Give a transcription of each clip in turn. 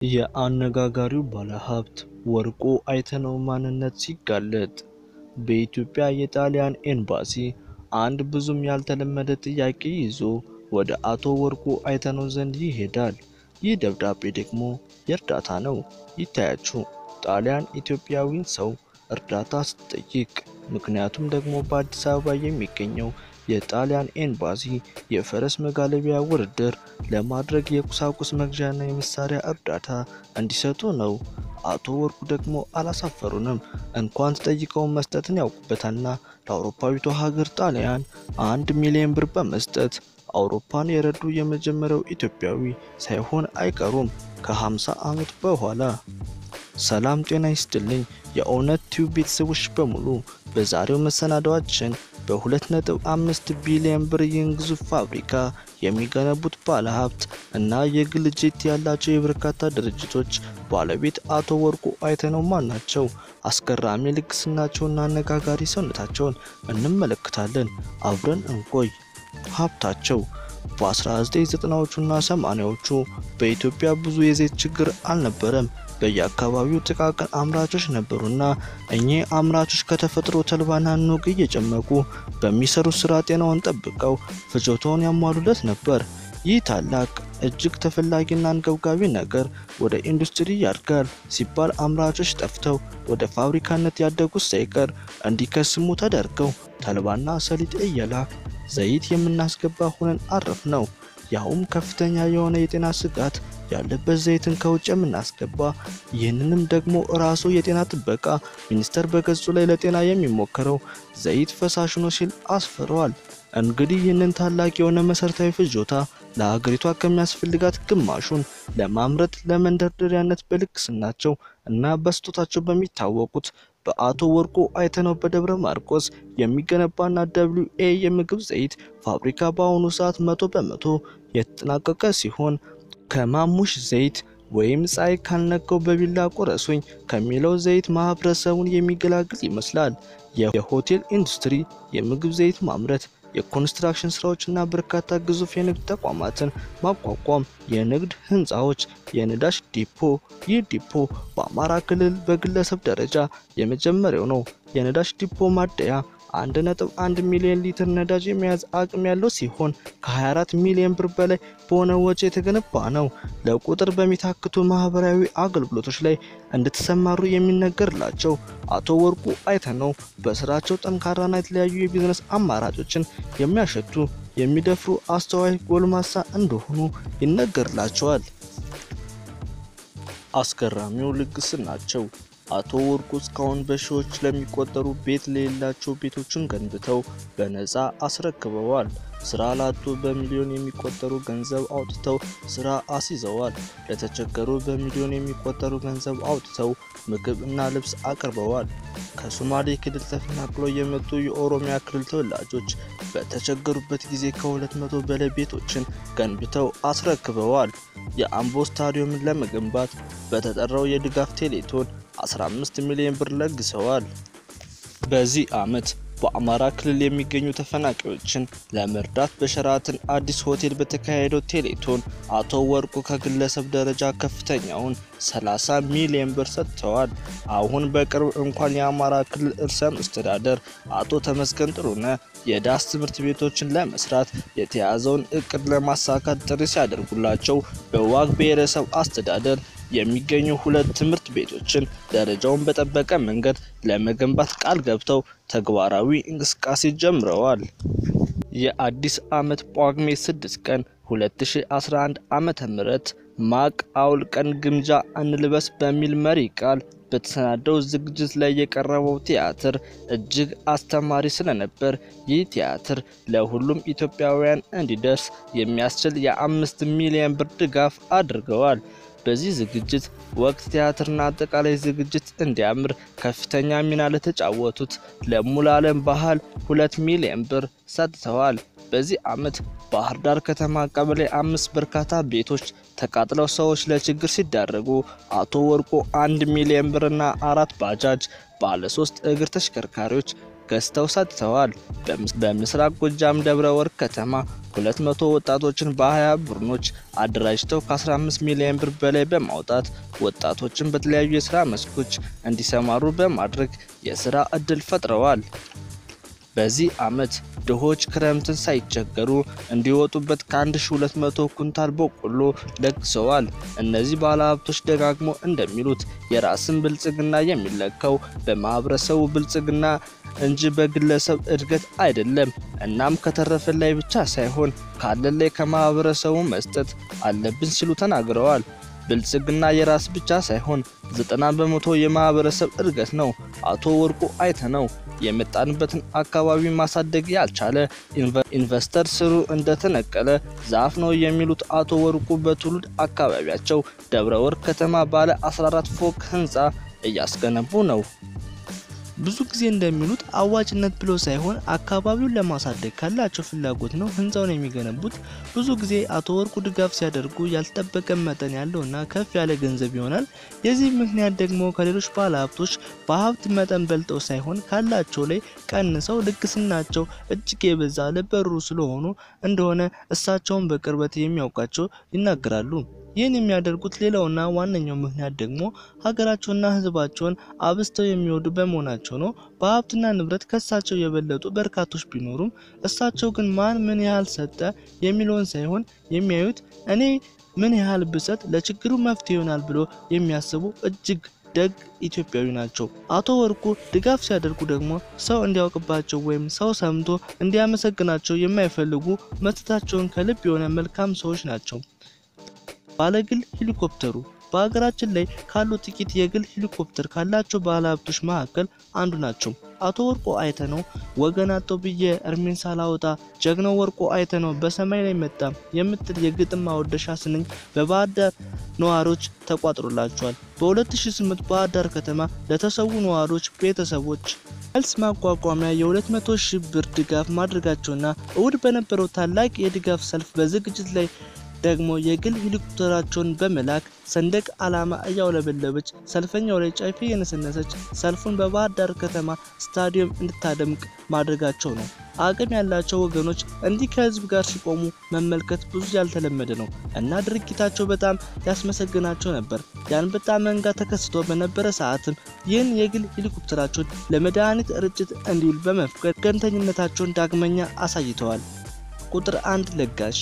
የአነጋጋሪው ባለሀብት ወርቁ አይተነው ማንነት ሲጋለጥ በኢትዮጵያ የጣሊያን ኤምባሲ አንድ ብዙም ያልተለመደ ጥያቄ ይዞ ወደ አቶ ወርቁ አይተነው ዘንድ ይሄዳል። ይህ ደብዳቤ ደግሞ የእርዳታ ነው። ይታያችሁ ጣሊያን ኢትዮጵያዊን ሰው እርዳታ ስትጠይቅ፣ ምክንያቱም ደግሞ በአዲስ አበባ የሚገኘው የጣሊያን ኤምባሲ የፈረስ መጋለቢያ ውድድር ለማድረግ የቁሳቁስ መግዣና የመሳሪያ እርዳታ እንዲሰጡ ነው። አቶ ወርቁ ደግሞ አላሳፈሩንም። እንኳን ተጠይቀው መስጠትን ያውቁበታልና ለአውሮፓዊቷ ሀገር ጣሊያን አንድ ሚሊዮን ብር በመስጠት አውሮፓን የረዱ የመጀመሪያው ኢትዮጵያዊ ሳይሆን አይቀሩም ከ50 ዓመት በኋላ። ሰላም ጤና ይስጥልኝ የእውነት ቲዩብ ቤተሰቦች በሙሉ በዛሬው መሰናዷችን በ2.5 ቢሊዮን ብር ይህን ግዙፍ ፋብሪካ የሚገነቡት ባለሀብት እና የግል ጄት ያላቸው የበርካታ ድርጅቶች ባለቤት አቶ ወርቁ አይተነው ማን ናቸው? አስገራሚ ልግስናቸውና አነጋጋሪ ሰውነታቸውን እንመለከታለን። አብረን እንቆይ። ሀብታቸው በ1990ዎቹና 80ዎቹ በኢትዮጵያ ብዙ የዘይት ችግር አልነበረም። በየአካባቢው ጥቃቅን አምራቾች ነበሩና እኚህ አምራቾች ከተፈጥሮ ተልባና ኑግ እየጨመቁ በሚሰሩት ስራ ጤናውን ጠብቀው ፍጆታውን ያሟሉለት ነበር። ይህ ታላቅ እጅግ ተፈላጊና አንገብጋቢ ነገር ወደ ኢንዱስትሪ ያድጋል ሲባል አምራቾች ጠፍተው ወደ ፋብሪካነት ያደጉት ሳይቀር እንዲከስሙ ተደርገው ተልባና ሰሊጥ እየላክ ዘይት የምናስገባ ሆነን አረፍ ነው። ያውም ከፍተኛ የሆነ የጤና ስጋት ያለበት ዘይትን ከውጭ የምናስገባ። ይህንንም ደግሞ ራሱ የጤና ጥበቃ ሚኒስቴር በገጹ ላይ ለጤና የሚሞከረው ዘይት ፈሳሽ ነው ሲል አስፍረዋል። እንግዲህ ይህንን ታላቅ የሆነ መሰረታዊ ፍጆታ ለሀገሪቷ ከሚያስፈልጋት ግማሹን ለማምረት ለመንደርደሪያነት በልግስናቸው እና በስጦታቸው በሚታወቁት በአቶ ወርቁ አይተነው በደብረ ማርቆስ የሚገነባና ደብሊው ኤ የምግብ ዘይት ፋብሪካ በአሁኑ ሰዓት መቶ በመቶ የተጠናቀቀ ሲሆን ከማሙሽ ዘይት ወይም ፀሐይ ካልነካው በቢላ ቆረሱኝ ከሚለው ዘይት ማህበረሰቡን የሚገላግል ይመስላል። የሆቴል ኢንዱስትሪ፣ የምግብ ዘይት ማምረት የኮንስትራክሽን ስራዎችና በርካታ ግዙፍ የንግድ ተቋማትን ማቋቋም፣ የንግድ ህንፃዎች፣ የነዳጅ ዲፖ። ይህ ዲፖ በአማራ ክልል በግለሰብ ደረጃ የመጀመሪያው ነው። የነዳጅ ዲፖ ማደያ 1.1 ሚሊዮን ሊትር ነዳጅ የመያዝ አቅም ያለው ሲሆን ከ24 ሚሊዮን ብር በላይ በሆነ ወጪ የተገነባ ነው። ለቁጥር በሚታክቱ ማህበራዊ አገልግሎቶች ላይ እንድትሰማሩ የሚነገርላቸው አቶ ወርቁ አይተነው በስራቸው ጠንካራና የተለያዩ የቢዝነስ አማራጮችን የሚያሸቱ የሚደፍሩ አስተዋይ ጎልማሳ እንደሆኑ ይነገርላቸዋል። አስገራሚው ልግስናቸው አቶ ወርቁ እስካሁን በሺዎች ለሚቆጠሩ ቤት ለሌላቸው ቤቶችን ገንብተው በነፃ አስረክበዋል። ስራ ላጡ በሚሊዮን የሚቆጠሩ ገንዘብ አውጥተው ስራ አስይዘዋል። ለተቸገሩ በሚሊዮን የሚቆጠሩ ገንዘብ አውጥተው ምግብ እና ልብስ አቅርበዋል። ከሶማሌ ክልል ተፈናቅለው የመጡ የኦሮሚያ ክልል ተወላጆች በተቸገሩበት ጊዜ ከሁለት መቶ በላይ ቤቶችን ገንብተው አስረክበዋል። የአምቦ ስታዲየምን ለመገንባት በተጠራው የድጋፍ ቴሌቶን 15 ሚሊዮን ብር ለግሰዋል። በዚህ ዓመት በአማራ ክልል የሚገኙ ተፈናቃዮችን ለመርዳት በሸራተን አዲስ ሆቴል በተካሄደው ቴሌቶን አቶ ወርቁ ከግለሰብ ደረጃ ከፍተኛውን 30 ሚሊዮን ብር ሰጥተዋል። አሁን በቅርብ እንኳን የአማራ ክልል ርዕሰ መስተዳደር አቶ ተመስገን ጥሩነህ የዳስ ትምህርት ቤቶችን ለመስራት የተያዘውን እቅድ ለማሳካት ጥሪ ሲያደርጉላቸው በዋግ ብሔረሰብ አስተዳደር የሚገኙ ሁለት ትምህርት ቤቶችን ደረጃውን በጠበቀ መንገድ ለመገንባት ቃል ገብተው ተግባራዊ እንቅስቃሴ ጀምረዋል። የአዲስ ዓመት ጳጉሜ 6 ቀን 2011 ዓመተ ምህረት ማቅ አውልቀን ግምጃ እንልበስ በሚል መሪ ቃል በተሰናደው ዝግጅት ላይ የቀረበው ቲያትር እጅግ አስተማሪ ስለነበር ይህ ቲያትር ለሁሉም ኢትዮጵያውያን እንዲደርስ የሚያስችል የአምስት ሚሊዮን ብር ድጋፍ አድርገዋል። በዚህ ዝግጅት ወቅት ቲያትርና አጠቃላይ ዝግጅት እንዲያምር ከፍተኛ ሚና ለተጫወቱት ለሙሉዓለም ባህል ሁለት ሚሊዮን ብር ሰጥተዋል። በዚህ ዓመት ባህር ዳር ከተማ ቀበሌ አምስት በርካታ ቤቶች ተቃጥለው ሰዎች ለችግር ሲዳረጉ አቶ ወርቁ አንድ ሚሊዮን ብርና አራት ባጃጅ ባለ ሶስት እግር ተሽከርካሪዎች ገዝተው ሰጥተዋል። በምስራቅ ጎጃም ደብረ ወርቅ ከተማ 200 ወጣቶችን በ20 ቡድኖች አደራጅተው ከ15 ሚሊዮን ብር በላይ በማውጣት ወጣቶችን በተለያዩ የስራ መስኮች እንዲሰማሩ በማድረግ የስራ እድል ፈጥረዋል። በዚህ ዓመት ድሆች ክረምትን ሳይቸገሩ እንዲወጡበት ከ1200 ኩንታል በቆሎ ለግሰዋል። እነዚህ ባለሀብቶች ደጋግሞ እንደሚሉት የራስን ብልጽግና የሚለካው በማህበረሰቡ ብልጽግና እንጂ በግለሰብ እድገት አይደለም። እናም ከተረፈን ላይ ብቻ ሳይሆን ካለን ላይ ከማህበረሰቡ መስጠት አለብን ሲሉ ተናግረዋል። ብልጽግና የራስ ብቻ ሳይሆን ዘጠና በመቶ የማህበረሰብ እድገት ነው። አቶ ወርቁ አይተነው የመጣንበትን አካባቢ ማሳደግ ያልቻለ ኢንቨስተር ስሩ እንደተነቀለ ዛፍ ነው የሚሉት አቶ ወርቁ በትውልድ አካባቢያቸው ደብረ ወርቅ ከተማ ባለ 14 ፎቅ ህንፃ እያስገነቡ ነው። ብዙ ጊዜ እንደሚሉት አዋጭነት ብሎ ሳይሆን አካባቢውን ለማሳደግ ካላቸው ፍላጎት ነው ህንፃውን የሚገነቡት። ብዙ ጊዜ አቶ ወርቁ ድጋፍ ሲያደርጉ ያልተጠበቀ መጠን ያለውና ከፍ ያለ ገንዘብ ይሆናል። የዚህ ምክንያት ደግሞ ከሌሎች ባለሀብቶች በሀብት መጠን በልጠው ሳይሆን ካላቸው ላይ ቀንሰው ልግስናቸው እጅግ የበዛ ለበሩ ስለሆኑ እንደሆነ እሳቸውን በቅርበት የሚያውቃቸው ይናገራሉ። ይህን የሚያደርጉት ሌላውና ዋነኛው ምክንያት ደግሞ ሀገራቸውና ህዝባቸውን አብዝተው የሚወዱ በመሆናቸው ነው። በሀብትና ንብረት ከእሳቸው የበለጡ በርካቶች ቢኖሩም እሳቸው ግን ማን ምን ያህል ሰጠ የሚለውን ሳይሆን የሚያዩት እኔ ምን ያህል ብሰጥ ለችግሩ መፍትሄ ይሆናል ብሎ የሚያስቡ እጅግ ደግ ኢትዮጵያዊ ናቸው። አቶ ወርቁ ድጋፍ ሲያደርጉ ደግሞ ሰው እንዲያውቅባቸው ወይም ሰው ሰምቶ እንዲያመሰግናቸው የማይፈልጉ መስጠታቸውን ከልብ የሆነ መልካም ሰዎች ናቸው። ባለግል ሄሊኮፕተሩ በሀገራችን ላይ ካሉ ጥቂት የግል ሄሊኮፕተር ካላቸው ባለሀብቶች መካከል አንዱ ናቸው። አቶ ወርቁ አይተነው ወገን አጥቶ ብዬ እርሜን ሳላወጣ ጀግናው ወርቁ አይተነው በሰማይ ላይ መጣ የምትል የግጥም ማወደሻ ስንኝ በባህር ዳር ነዋሪዎች ተቋጥሮላቸዋል። በ2008 ባህር ዳር ከተማ ለተሰዉ ነዋሪዎች ቤተሰቦች መልስ ማቋቋሚያ የ200 ሺህ ብር ድጋፍ ማድረጋቸውና እሁድ በነበረው ታላቅ የድጋፍ ሰልፍ በዝግጅት ላይ ደግሞ የግል ሄሊኮፕተራቸውን በመላክ ሰንደቅ ዓላማ እያውለበለበች ሰልፈኛው ላይ ጨፌ የነሰነሰች ሰልፉን በባህር ዳር ከተማ ስታዲየም እንድታደምቅ ማድረጋቸው ነው። አቅም ያላቸው ወገኖች እንዲህ ከህዝብ ጋር ሲቆሙ መመልከት ብዙ ያልተለመደ ነው እና ድርጊታቸው በጣም ያስመሰግናቸው ነበር። የአንበጣ መንጋ ተከስቶ በነበረ ሰዓትም ይህን የግል ሄሊኮፕተራቸውን ለመድኃኒት ርጭት እንዲውል በመፍቀድ ገንተኝነታቸውን ዳግመኛ አሳይተዋል። ቁጥር አንድ ለጋሽ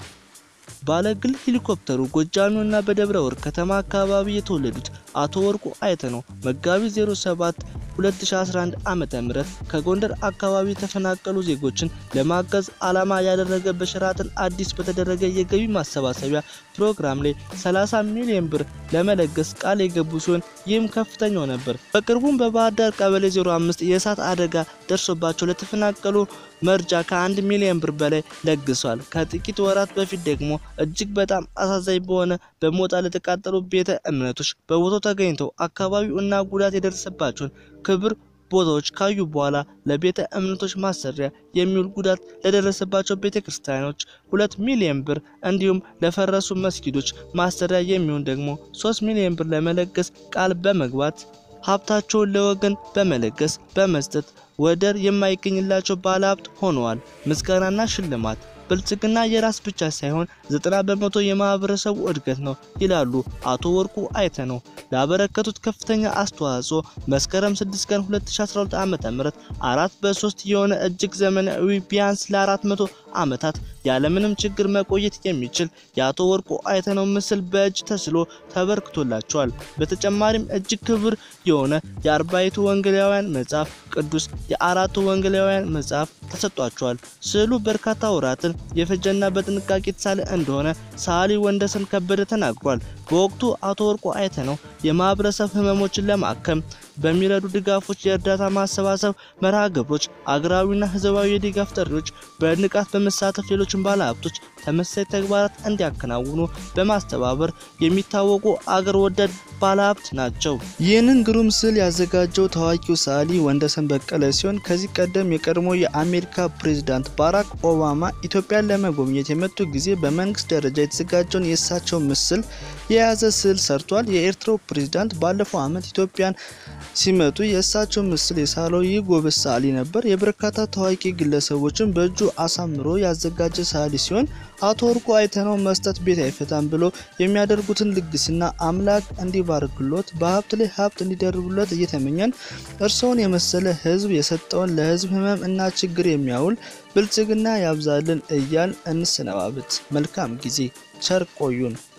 ባለግል ሄሊኮፕተሩ ጎጃሚውና በደብረ ወርቅ ከተማ አካባቢ የተወለዱት አቶ ወርቁ አይተነው መጋቢት 07 2011 ዓመተ ምህረት ከጎንደር አካባቢ የተፈናቀሉ ዜጎችን ለማገዝ ዓላማ ያደረገ በሸራተን አዲስ በተደረገ የገቢ ማሰባሰቢያ ፕሮግራም ላይ 30 ሚሊዮን ብር ለመለገስ ቃል የገቡ ሲሆን ይህም ከፍተኛው ነበር። በቅርቡም በባህር ዳር ቀበሌ 05 የእሳት አደጋ ደርሶባቸው ለተፈናቀሉ መርጃ ከአንድ ሚሊዮን ብር በላይ ለግሷል። ከጥቂት ወራት በፊት ደግሞ እጅግ በጣም አሳዛኝ በሆነ በሞጣ ለተቃጠሉ ቤተ እምነቶች በቦታው ተገኝተው አካባቢው እና ጉዳት የደረሰባቸውን ክብር ቦታዎች ካዩ በኋላ ለቤተ እምነቶች ማሰሪያ የሚውል ጉዳት ለደረሰባቸው ቤተ ክርስቲያኖች ሁለት ሚሊዮን ብር እንዲሁም ለፈረሱ መስጊዶች ማሰሪያ የሚሆን ደግሞ ሶስት ሚሊዮን ብር ለመለገስ ቃል በመግባት ሀብታቸውን ለወገን በመለገስ በመስጠት ወደር የማይገኝላቸው ባለሀብት ሆነዋል። ምስጋናና ሽልማት ብልጽግና የራስ ብቻ ሳይሆን ዘጠና በመቶ የማህበረሰቡ እድገት ነው ይላሉ አቶ ወርቁ አይተነው። ላበረከቱት ከፍተኛ አስተዋጽኦ መስከረም 6 ቀን 2012 ዓ.ም አራት በሶስት የሆነ እጅግ ዘመናዊ ቢያንስ ለ400 ዓመታት ያለምንም ችግር መቆየት የሚችል የአቶ ወርቁ አይተነው ምስል በእጅ ተስሎ ተበርክቶላቸዋል። በተጨማሪም እጅግ ክብር የሆነ የአርባይቱ ወንጌላውያን መጽሐፍ ቅዱስ የአራቱ ወንጌላውያን መጽሐፍ ተሰጥቷቸዋል። ስዕሉ በርካታ ወራትን የፈጀና በጥንቃቄ የተሳለ እንደሆነ ሰዓሊ ወንደሰን ከበደ ተናግሯል። በወቅቱ አቶ ወርቁ አይተነው የማህበረሰብ ህመሞችን ለማከም በሚረዱ ድጋፎች፣ የእርዳታ ማሰባሰብ መርሃ ግብሮች፣ አገራዊና ህዝባዊ የድጋፍ ጥሪዎች በንቃት በመሳተፍ ሌሎችን ባለሀብቶች ተመሳሳይ ተግባራት እንዲያከናውኑ በማስተባበር የሚታወቁ አገር ወዳድ ባለሀብት ናቸው። ይህንን ግሩም ስዕል ያዘጋጀው ታዋቂው ሰዓሊ ወንደሰን በቀለ ሲሆን ከዚህ ቀደም የቀድሞ የአሜሪካ ፕሬዝዳንት ባራክ ኦባማ ኢትዮጵያን ለመጎብኘት የመጡ ጊዜ በመንግስት ደረጃ የተዘጋጀውን የእሳቸው ምስል የያዘ ስዕል ሰርቷል። የኤርትራው ፕሬዝዳንት ባለፈው ዓመት ኢትዮጵያን ሲመጡ የእሳቸው ምስል የሳለው ይህ ጎበዝ ሰዓሊ ነበር። የበርካታ ታዋቂ ግለሰቦችን በእጁ አሳምሮ ያዘጋጀ ሰዓሊ ሲሆን አቶ ወርቁ አይተነው መስጠት ቤት አይፈታም ብሎ የሚያደርጉትን ልግስና አምላክ እንዲባርክሎት በሀብት ላይ ሀብት እንዲደርቡለት እየተመኘን እርስዎን የመሰለ ሕዝብ የሰጠውን ለሕዝብ ህመም እና ችግር የሚያውል ብልጽግና ያብዛልን እያል እንሰነባበት። መልካም ጊዜ። ቸር ቆዩን።